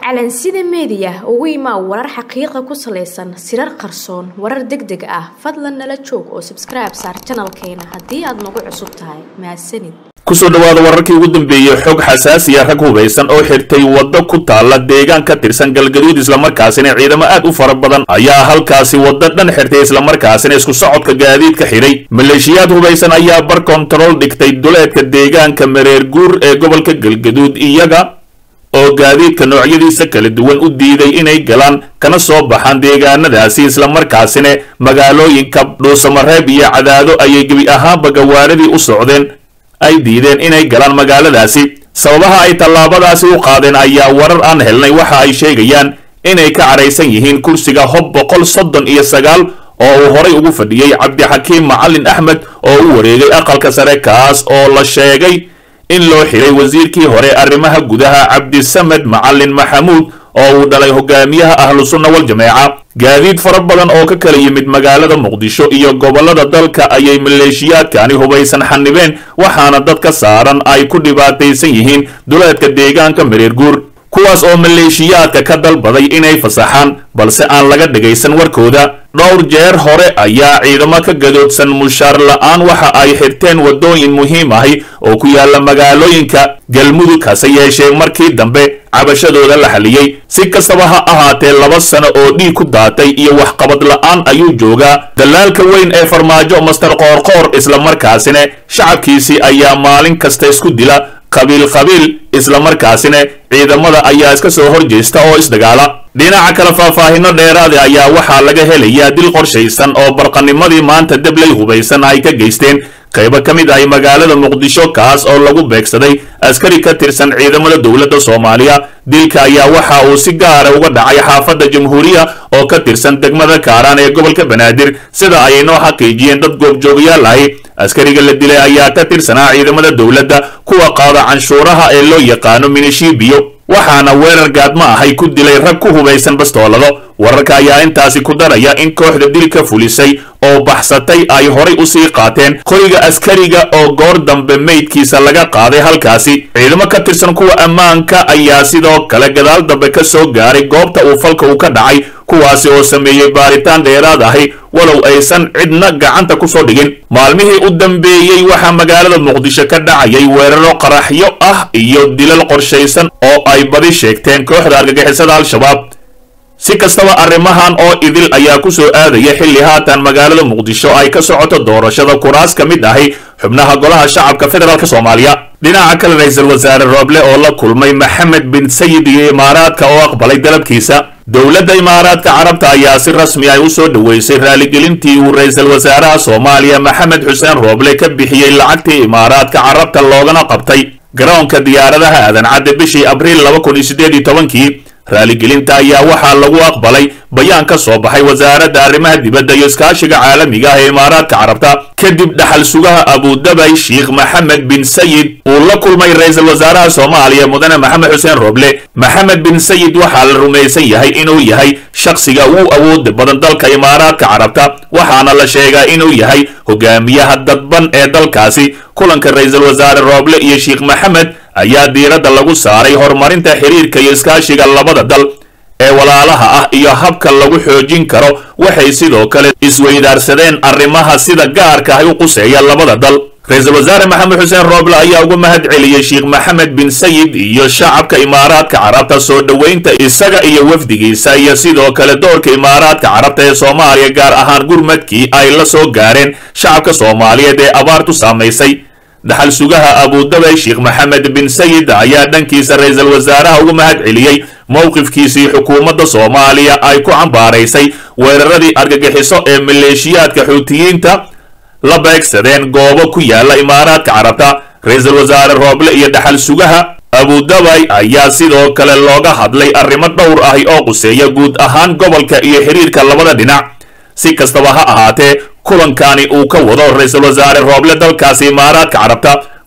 calansida meediya ugu imaa warar xaqiiqa ku salaysan sirar qarsoon warar deg deg ah fadlan nala joog oo sabskribe saar janalkeena haddii aad nagu cusub tahay mahadsanid kusoo dhawaada wararkii ugu dambeeyey xog xasaasiya rag hubaysan oo xirtay waddo ku taalla deegaan ka tirsan galgaduud islamarkaasina ciidamo aad u fara badan ayaa halkaasi waddo dhan xirtay islamarkaasina isku socodka gaadiidka xidhay maleeshiyaad hubaysan ayaa bar kontarool dhigtay duleedka deegaanka mareer guur ee gobolka galgaduud iyaga oo gaadiidka noocyadiisa kala duwan u diiday inay galaan kana soo baxaan deegaanadaasi islamarkaasina magaalooyinka dhuusamareeb iyo cadaado ayay gebi ahaanba gawaaradii u socdeen ay diideen inay galaan magaaladaasi sababaha ay tallaabadaasi u qaadeen ayaa warar aan helnay waxa ay sheegayaan inay ka cadhaysan yihiin kursiga hob boqol soddon iyo sagaal oo uu horay ugu fadhiyey cabdixakiim macalin axmed oo u wareegay aqalka sare kaas oo la sheegay in loo xiray wasiirkii hore arrimaha gudaha cabdisamed macalin maxamuud oo uu dhalay hogaamiyaha ahlu sunna wal jameeca gaadiid fara badan oo ka kala yimid magaalada muqdisho iyo gobollada dalka ayay maleeshiyaadkani hubaysan xanibeen waxaana dad ka saaran ay ku dhibaataysan yihiin duleedka deegaanka mareer guur kuwaas oo maleeshiyaadka ka dalbaday inay fasaxaan balse aan laga dhagaysan warkooda dhowr jeer hore ayaa ciidamo ka gadoodsan mushaar la-aan waxa ay xirteen waddooyin muhiim ahi oo ku yaala magaalooyinka galmudug hase yeeshee markii dambe cabashadooda la xaliyey si kastaba ha ahaatee laba sano oo dhiig ku daatay iyo waxqabad la-aan ayuu joogaa dalaalka weyn ee farmaajo master qoorqoor islamarkaasina shacabkiisii ayaa maalin kasta isku dila qabiil qabiil islamarkaasina ciidamada ayaa iska soo horjeesta oo isdagaala dhinaca kale faahfaahino dheeraada ayaa waxaa laga helayaa dil qorshaysan oo barqanimadii maanta debley hubaysan ay ka geysteen qaybo ka mid ahi magaalada muqdisho kaas oo lagu beegsaday askari ka tirsan ciidamada dowladda soomaaliya dilka ayaa waxa uu si gaara uga dhacay xaafadda jamhuuriya oo ka tirsan degmada kaaraan ee gobolka banaadir sida ay noo xaqiijiyeen dad goobjoogayaal ahi askariga la dilay ayaa ka tirsanaa ciidamada dowladda kuwa qaada canshuuraha ee loo yaqaano minishiibiyo waxaana weerar gaadma ahay ku dilay rag ku hubaysan bastoolado wararka ayaa intaasi ku daraya in kooxda dilka fulisay oo baxsatay ay horay usii qaateen qoriga askariga oo goor dambe meydkiisa laga qaaday halkaasi ciidamo ka tirsan kuwa ammaanka ayaa sidoo kale gadaal dambe ka soo gaaray goobta uu falka uu ka dhacay kuwaasi oo sameeyey baaritaan dheeraad ahi walow aysan cidna gacanta ku soo dhigin maalmihii u dambeeyey waxaa magaalada muqdisho ka dhacayay weeraro qaraxyo ah iyo dilal qorshaysan oo ay badi sheegteen kooxda argagixisada al-shabaab si kastaba arrimahan oo idil ayaa ku soo aadaya xilli haatan magaalada muqdisho ay ka socoto doorashada kuraas ka mid ahi xubnaha golaha shacabka federaalk soomaaliya dhinaca kale ra-iisul wasaare rooble oo la kulmay maxamed bin sayid iyo imaaraadka oo aqbalay dalabkiisa dowladda imaaraadka carabta ayaa si rasmi ay u soo dhoweysay raaligelintii uu ra-iisul wasaaraha soomaaliya maxamed xuseen rooble ka bixiyey lacagtii imaaraadka carabta loogana qabtay garoonka diyaaradaha aadan cadde bishii abriil laba kun iyo siddeed iyo tobankii raaligelinta ayaa waxaa lagu aqbalay bayaan ka soo baxay wasaaradda arrimaha dibadda iyo iskaashiga caalamiga ah ee imaaraadka carabta kadib dhaxal sugaha abudabay sheikh maxamed bin sayid uu la kulmay ra-iisul wasaaraha soomaaliya mudane maxamed xuseen rooble maxamed bin sayid waxaa la rumaysan yahay inuu yahay shakhsiga ugu awooda badan dalka imaaraadka carabta waxaana la sheegaa inuu yahay hogaamiyaha dadban ee dalkaasi kulanka ra-iisul wasaare rooble iyo sheikh maxamed ayaa diiradda lagu saaray horumarinta xiriirka iyo iskaashiga labada dal ee walaalaha ah iyo habka lagu xoojin karo waxay sidoo kale isweydaarsadeen arrimaha sida gaarka ah u quseeya labada dal ra-iisul wasaare maxamed xuseen rooble ayaa uga mahad celiyey sheikh maxamed bin sayid iyo shacabka imaaraadka carabta soo dhoweynta isaga iyo wafdigiisa iyo sidoo kale doorka imaaraadka carabta ee soomaaliya gaar ahaan gurmadkii ay la soo gaareen shacabka soomaaliyeed ee abaartu saamaysay dhaxal sugaha abudabay sheikh maxamed bin sayid ayaa dhankiisa ra-iisul wasaaraha uga mahad celiyey mowqifkiisii xukuumadda soomaaliya ay ku cambaaraysay weeraradii argagixiso ee maleeshiyaadka xuutiyiinta la beegsadeen goobo ku yaala imaaraadka carabta ra-iisul wasaare rooble iyo dhaxal sugaha abudabay ayaa sidoo kale looga hadlay arrimo dhowr ahi oo quseeya guud ahaan gobolka iyo xiriirka labada dhinac si kastaba ha ahaatee kulankani uu ka wado ra-iisul wasaare rooble dalkaasi imaaraadka carabta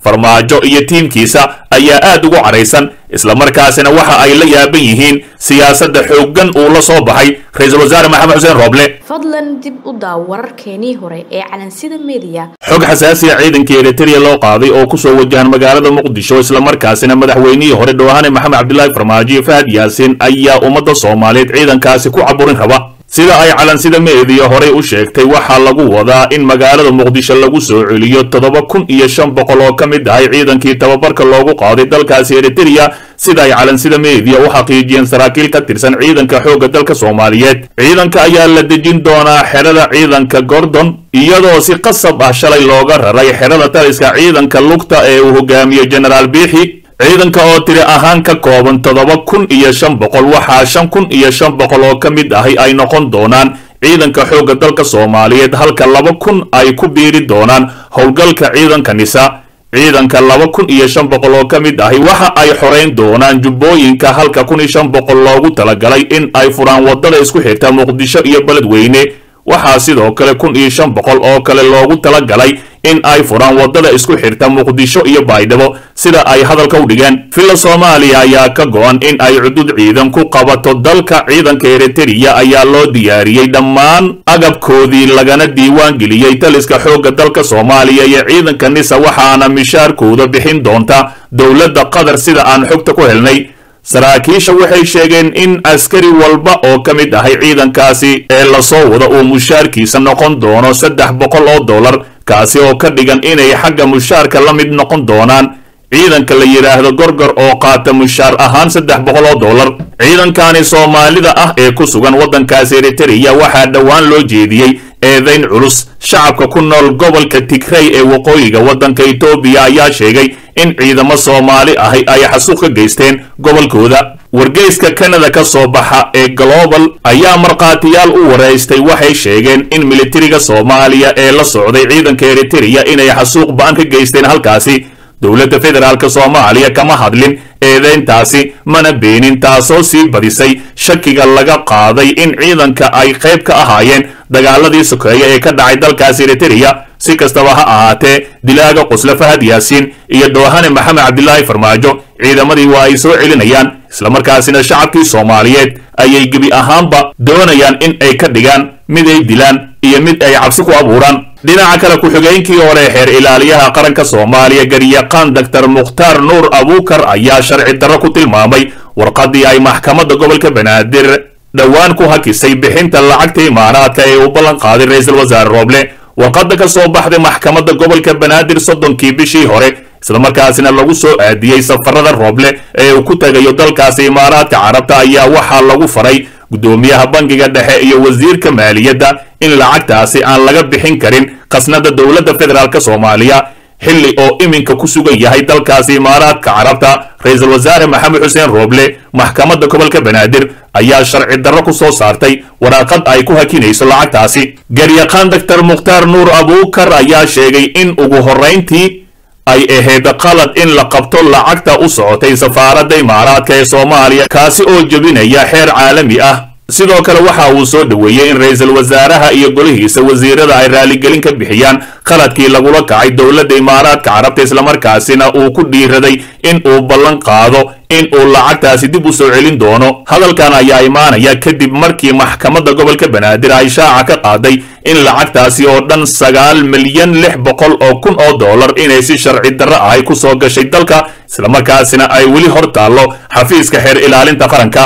farmaajo iyo tiimkiisa ayaa aad ugu caraysan islamarkaasina waxa ay la yaaban yihiin siyaasadda xooggan uu la soo baxay ra-iisul wasaare maxamed xuseen rooble fadlan dib u daaw wararkeenii hore ee calansida meediya xog xasaasiya ciidankii eritrea loo qaaday oo kusoo wajahan magaalada muqdisho islamarkaasina madaxweynihii hore dhowahane maxamed cabdilaahi farmaajo iyo fahad yaasiin ayaa ummadda soomaaliyeed ciidankaasi ku caburin raba sida ay calansida meediya horey u sheegtay waxaa lagu wadaa in magaalada muqdisho lagu soo celiyo toddoba kun iyo shan boqol oo ka mid ahay ciidankii tababarka loogu qaaday dalkaasi eritrea sida ay calansida meediya u xaqiijiyeen saraakiil ka tirsan ciidanka xoogga dalka soomaaliyeed ciidanka ayaa la dejin doonaa xerada ciidanka gordon iyadoo si qasab ah shalay looga raray xerada taliska ciidanka lugta ee uu hogaamiyo genaraal biixi ciidanka oo tiri ahaan ka kooban toddoba kun iyo shan boqol waxaa shan kun iyo shan boqol oo ka mid ahi ay noqon doonaan ciidanka xoogga dalka soomaaliyeed halka laba kun ay ku biiri doonaan howlgalka ciidanka nisa ciidanka laba kun iyo shan boqol oo ka mid ahi waxa ay xorayn doonaan jubbooyinka halka kun iyo shan boqol loogu talagalay in ay furaan waddada isku xirta muqdisho iyo beledweyne waxaa sidoo kale kun iyo shan boqol oo kale loogu talagalay in ay furaan waddada isku xirta muqdisho iyo baydhabo sida ay hadalka u dhigeen villa soomaaliya ayaa ka go-an in ay cudud ciidan ku qabato dalka ciidanka eritrea ayaa loo diyaariyey dhammaan agabkoodii lagana diiwaan geliyey taliska xoogga dalka soomaaliya iyo ciidanka nisa waxaana mishaarkooda bixin doonta dowladda qatar sida aan xogta ku helnay saraakiisha waxay sheegeen in askari walba oo ka mid ahay ciidankaasi ee lasoo wada uu mushaarkiisa noqon doono saddex boqol oo dollar kaasi oo ka dhigan inay xagga mushaarka la mid noqon doonaan ciidanka la yidhaahdo gorgor oo qaata mushaar ahaan saddex boqol oo dollar ciidankani soomaalida ah ee ku sugan waddankaasi eritrea waxaa dhowaan loo jeediyey eedayn culus shacabka ku nool gobolka tigrey ee waqooyiga waddanka etoobiya ayaa sheegay in ciidamo soomaali ahi ay xasuuq ka geysteen gobolkooda wargeyska kanada ka soo baxa ee global ayaa markhaatiyaal u waraystay waxay sheegeen in militariga soomaaliya ee la socday ciidanka eritrea inay xasuuq ba-an ka geysteen halkaasi dowladda federaalk soomaaliya kama hadlin eedeyntaasi mana beenin taasoo sii badisay shakiga laga qaaday in ciidanka ay qayb ka ahaayeen dagaaladii sokeeya ee ka dhacay dalkaasi eritrea si kastaba ha ahaatee dilaaga qusle fahad yaasiin iyo doohane maxamed cabdilaahi farmaajo ciidamadii waa ay soo celinayaan islamarkaasina shacabkii soomaaliyeed ayay gebi ahaanba doonayaan in ay ka dhigaan mid ay dilaan iyo mid ay cabsi ku abuuraan dhinaca kale ku-xigeenkii hore xeer ilaaliyaha qaranka soomaaliya garyaqaan doctor mukhtaar nuur abuukar ayaa sharci darro ku tilmaamay warqaddii ay maxkamadda gobolka banaadir dhowaan ku hakisay bixinta lacagta imaaraadka ee uu ballan qaaday ra-iisul wasaare rooble warqadda ka soo baxday maxkamadda gobolka banaadir soddonkii bishii hore islamarkaasina lagu soo aadiyey safarada rooble ee uu ku tegayo dalkaasi imaaraadka carabta ayaa waxaa lagu faray guddoomiyaha bangiga dhexe iyo wasiirka maaliyadda in lacagtaasi aan laga bixin karin khasnada dowladda federaalk soomaaliya xilli oo iminka ku sugan yahay dalkaasi imaaraadka carabta ra-iisul wasaare maxamed xuseen rooble maxkamadda gobolka banaadir ayaa sharci darro ku soo saartay waraaqad ay ku hakinayso lacagtaasi garyaqaan doctor mukhtaar nuur abuukar ayaa sheegay in ugu horrayntii ay ahayd qalad in la qabto lacagta u socotay safaaradda imaaraadka ee soomaaliya kaasi oo jebinaya xeer caalami ah sidoo kale waxa uu soo dhoweeyey in ra-iisul wasaaraha iyo golihiisa wasiirada ay raaligelin ka bixiyaan qaladkii lagula kacay dowladda imaaraadka carabta islamarkaasina uu ku dhiiraday in uu ballan qaado in uu lacagtaasi dib u soo celin doono hadalkan ayaa imaanaya kadib markii maxkamadda gobolka banaadir ay shaaca ka qaaday in lacagtaasi oo dhan sagaal milyan lix boqol oo kun oo dollar inay si sharci darro ahay ku soo gashay dalka islamarkaasina ay weli hor taallo xafiiska xeer ilaalinta qaranka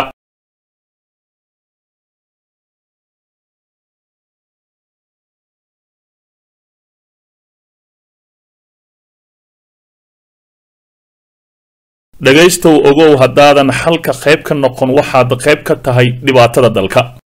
dhegaystow ogow haddaadan xalka qayb ka noqon waxaad qayb ka tahay dhibaatada dalka